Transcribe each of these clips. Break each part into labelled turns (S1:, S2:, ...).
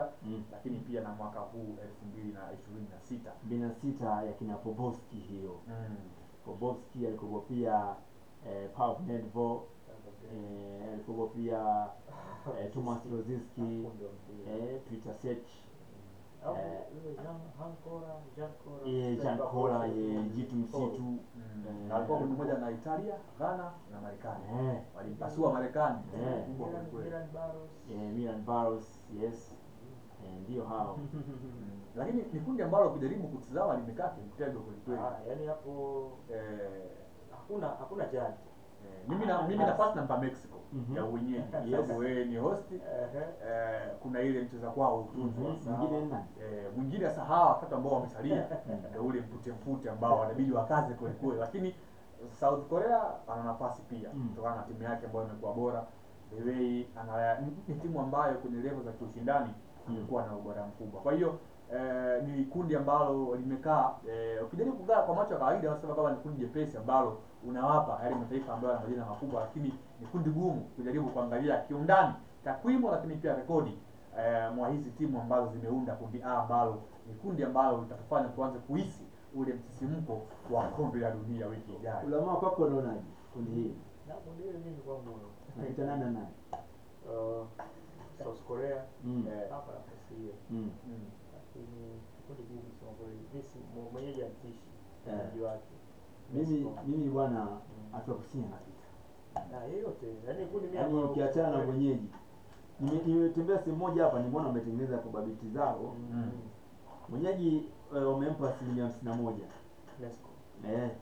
S1: sita
S2: Mm.
S1: lakini pia na mwaka huu elfu mbili na ishirini na sita
S2: mbili na sita ya kina Popovski hiyo. Popovski alikuwa pia eh, Pavel Nedved eh, alikuwa pia eh, Thomas Rosiski eh, Peter Sech eh, eh, Jan Kola eh, Jitu Msitu
S1: na alikuwa kundi moja na Italia, Ghana na Marekani
S2: eh,
S1: walimpasua Marekani
S2: Eh.
S1: kubwa kwelikweli.
S2: eh, Milan Baros yes eh, ndio hao
S1: Mm. Lakini ni kundi ambalo kujaribu kutizama limekaa kimtego kwelikweli.
S3: yani hapo
S1: Eh,
S3: hakuna hakuna jaji
S1: eh, mimi na mimi nafasi nampa Mexico
S2: Mhm.
S1: ya uwenyeji kwa
S2: Yes.
S1: sababu wewe ni host
S3: Ehe.
S1: eh, kuna ile mcheza kwao utunzwa
S2: Mhm.
S1: sawa.
S2: Mwingine ni nani?
S1: Eh, mwingine sasa hawa watatu ambao wamesalia ndio ule mfute mfute ambao wanabidi wakaze kweli kweli, lakini South Korea ana nafasi pia
S2: Mm.
S1: kutokana na timu yake ambayo imekuwa bora. The way ana ni- ni timu ambayo kwenye level za kiushindani
S2: Mm.
S1: imekuwa na ubora mkubwa. Kwa hiyo eh, ni kundi ambalo limekaa eh, ukijaribu kukaa kwa macho ya kawaida unasema kama ni kundi jepesi ambalo unawapa yale mataifa ambayo yana majina makubwa, lakini ni kundi gumu kujaribu kuangalia kiundani takwimu, lakini pia rekodi eh, mwa hizi timu ambazo zimeunda kundi A ambalo ni kundi ambalo litatufanya tuanze kuhisi ule msisimko wa kombe la dunia wiki ijayo.
S2: Ulamaa kwako unaonaje kundi hili
S3: Na kundi hili mimi kwangu
S2: napita nani na nani?
S3: uh, South Korea
S2: Mm.
S1: Eh,
S3: hapa nafasi hiyo
S2: Mm.
S1: mm.
S3: lakini kundi gumu kusema kweli mimi si mwe- mwenyeji antishi
S2: Eh.
S3: mwenyeji wake
S2: Mimi
S3: Mexico.
S2: mimi bwana Afrika Kusini anapita.
S3: na yeyote yani kundi mimi
S2: Yaani
S3: ambalo-
S2: ukiachana na mwenyeji. Nime- Nimetembea sehemu moja hapa nimeona wametengeneza probability zao.
S3: Mm.
S2: Mwenyeji eh, wamempa asilimia hamsini na moja.
S3: Mexico.
S2: Eh,
S3: Ehe.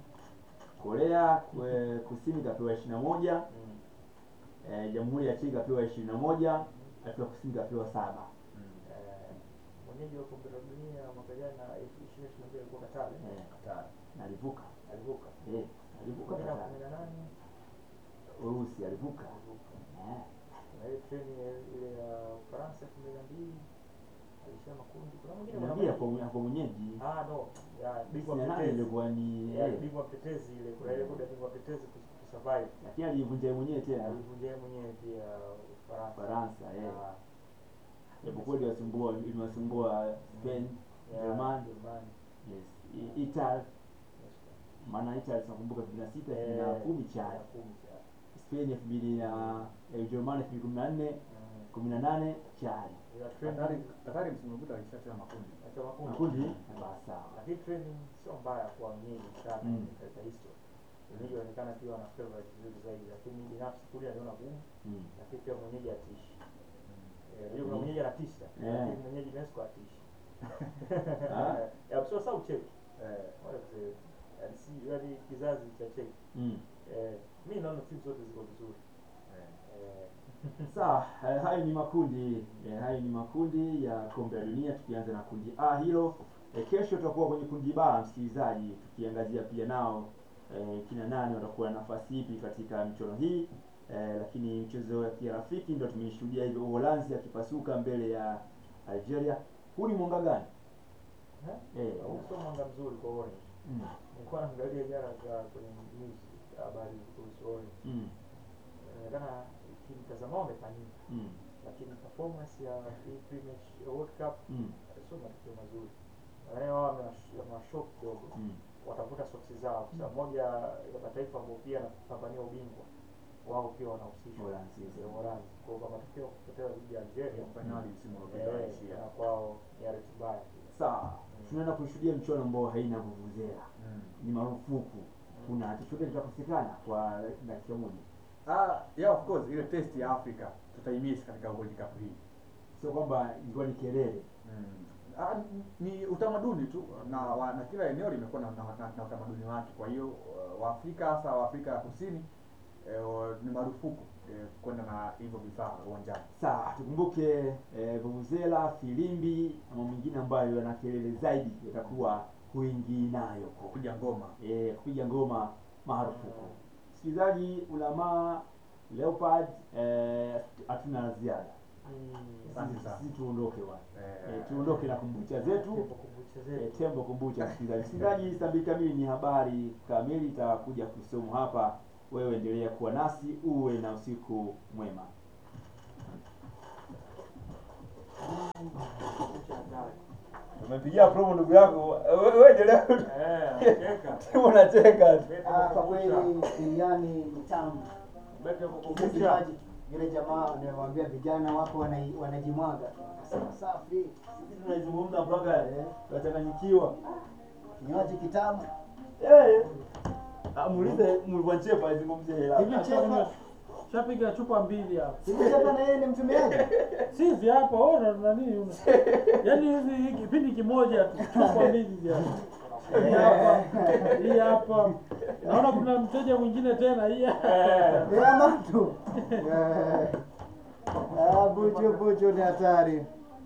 S2: Korea kwe, Kusini kapewa ishirini na moja.
S3: Mm.
S2: Eh, Jamhuri ya Czech kapewa ishirini na moja. Afrika Kusini kapewa saba.
S3: Eh, mwenyeji wa kombe la dunia mwaka jana ishirini ishirini na mbili alikuwa Katari
S2: Eh,
S1: Hatari.
S2: na alivuka.
S3: alivuka
S2: Eh, alivuka
S3: kumi na
S2: Qatar.
S3: kumi na nane
S2: Urusi alivuka.
S3: alivuka
S2: Eh,
S3: na ile treni ya- ile ya Ufaransa elfu mbili na mbili alishia makundi kuna mwingine kuna
S2: niambia
S3: mwenyeji.
S2: kwa kwa mwenyeji.
S3: ah no ya bingwa
S2: Sina nani
S3: mtetezi
S2: ilikuwa ni
S3: ya
S2: eh,
S3: bingwa mtetezi ile kuna ile kuda bingwa mtetezi kus- kusurvive
S2: lakini alivunja yeye mwenyewe tena
S3: alivunja yeye mwenyewe pia Ufaransa
S2: Faransa eh.
S3: Ah,
S2: Japokuwa iliwasumbua iliwasumbua Spain,
S3: ya,
S2: Germany,
S3: Germany.
S2: yes, I- Italy,
S3: Yes.
S2: maana Italy tunakumbuka 2006,
S3: Eh,
S2: 2010 cha
S3: ya kumi cha
S2: Spain 2000 na eh, Ujerumani 2014,
S3: Mm.
S2: 18 chali.
S3: Ya training-
S1: Hatari, hatari msimu uliopita alishacheza makundi.
S3: acha makundi.
S2: Makundi basi sawa.
S3: lakini training sio mbaya kwa wenyeji sana
S2: Mm.
S3: katika history wenyeji wanaonekana pia wana favorite vizuri zaidi lakini binafsi kule aliona gumu
S2: Mm.
S3: lakini pia mwenyeji atishi Eh, hiyo kuna mwenyeji anatisha
S2: Eh.
S3: lakini mwenyeji Mexico atishi
S2: Ah.
S3: ya sio sasa ucheki
S1: Eh,
S3: wale wazee, yaani si yaani kizazi cha cheki
S2: Mm.
S3: eh mimi naona timu zote ziko vizuri
S1: eh.
S3: eh
S2: Sawa, eh, hayo ni makundi eh, hayo ni makundi ya kombe la dunia, tukianza na kundi A hilo. Eh, kesho tutakuwa kwenye kundi B, msikilizaji, tukiangazia pia nao eh, kina nani watakuwa na nafasi ipi katika michuano hii eh, lakini mchezo ya kirafiki ndio tumeishuhudia hivyo, Uholanzi akipasuka mbele ya Algeria. Huu ni mwanga gani?
S3: eh
S2: Eh,
S3: huu sio mwanga mzuri kwa Orange
S2: mm,
S3: nilikuwa naangalia jana kwa kwenye news habari kuhusu Orange
S2: mm,
S3: inaonekana kimtazama wamefanyika
S2: mm,
S3: lakini performance ya hii pre-match ya World Cup
S2: mm,
S3: sio matokeo mazuri. Nadhani wao wamewash- wamewashock kidogo,
S2: mm.
S3: watavuta soksi zao kwa sababu moja ya mataifa ambayo pia yanapambania ubingwa wao pia wanahusishwa
S2: Uholanzi.
S3: ya Uholanzi. Kwa hiyo kwa matokeo kupotea dhidi ya Algeria
S1: Fainali msimu uliopita
S3: eh,
S1: walishia.
S3: na kwao ni hariti mbaya pia.
S2: Sawa, tunaenda kushuhudia mchuano ambao haina vuvuzela,
S1: Mm.
S2: ni marufuku. Kuna chochote kitakosekana kwa dakika moja
S1: Ah, yeah, of course ile test ya Afrika tutaimiss katika World Cup hii.
S2: sio kwamba ilikuwa ni kelele
S1: Mm. Ah, ni- ni utamaduni tu na, wa, na kila eneo limekuwa na, na, na, na utamaduni wake. Kwa hiyo uh, Waafrika hasa Waafrika ya Kusini eh, wa- ni marufuku eh, kwenda na hivyo vifaa uwanjani.
S2: sawa tukumbuke eh, vuvuzela filimbi na mambo mengine ambayo yana kelele zaidi yatakuwa huingii nayo ko
S1: Kupiga ngoma.
S2: eh, kupiga ngoma marufuku msikilizaji ulamaa leopard eh, hatuna la ziada
S1: Asante
S2: Sisi-
S1: sana.
S2: sisi tuondoke bwana
S1: Eh,
S2: eh, tuondoke na kumbucha zetu
S3: Tembo kombucha
S2: Eh,
S3: zetu.
S2: tembo kombucha msikilizaji msikilizaji saa mbili kamili ni habari kamili itakuja kusomwa hapa wewe endelea kuwa nasi uwe na usiku mwema Umepigia promo ndugu yako. Wewe wewe endelea.
S1: Eh, anacheka.
S2: Timu unacheka tu.
S1: Bete
S4: Ah, kwa
S1: kukumbusha.
S4: kweli biriani ni tamu.
S1: Bete kukumbusha.
S4: Msikilizaji, yule jamaa nimemwambia vijana wako wanai- wanajimwaga. Akasema safi.
S2: Sisi tunaizungumza mpaka tunachanganyikiwa.
S4: Kinywaji kitamu.
S2: Eh. Ah, muulize Mwanchepa azungumzie hela.
S4: Hivi chefa.
S5: Shapiga chupa mbili hapa.
S4: Hivi chefa na yeye ni mtumiaji?
S5: Sisi hapa ona nani una. Yaani hizi hii kipindi kimoja tu chupa mbili hizi hapa. Hii hapa. Hii hapa. Naona kuna mteja mwingine tena hii. hapa.
S4: Ya matu. Eh. Ah, bucho bucho ni hatari.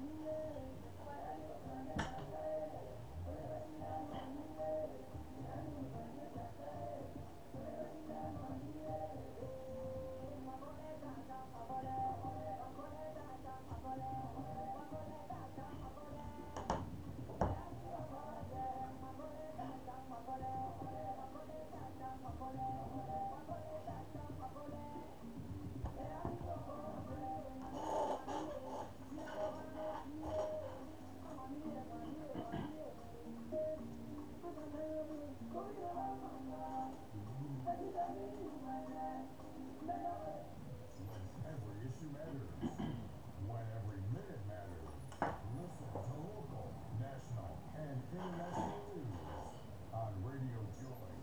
S6: Every issue matters. When every minute matters. Listen to local, national, and international news on Radio Joy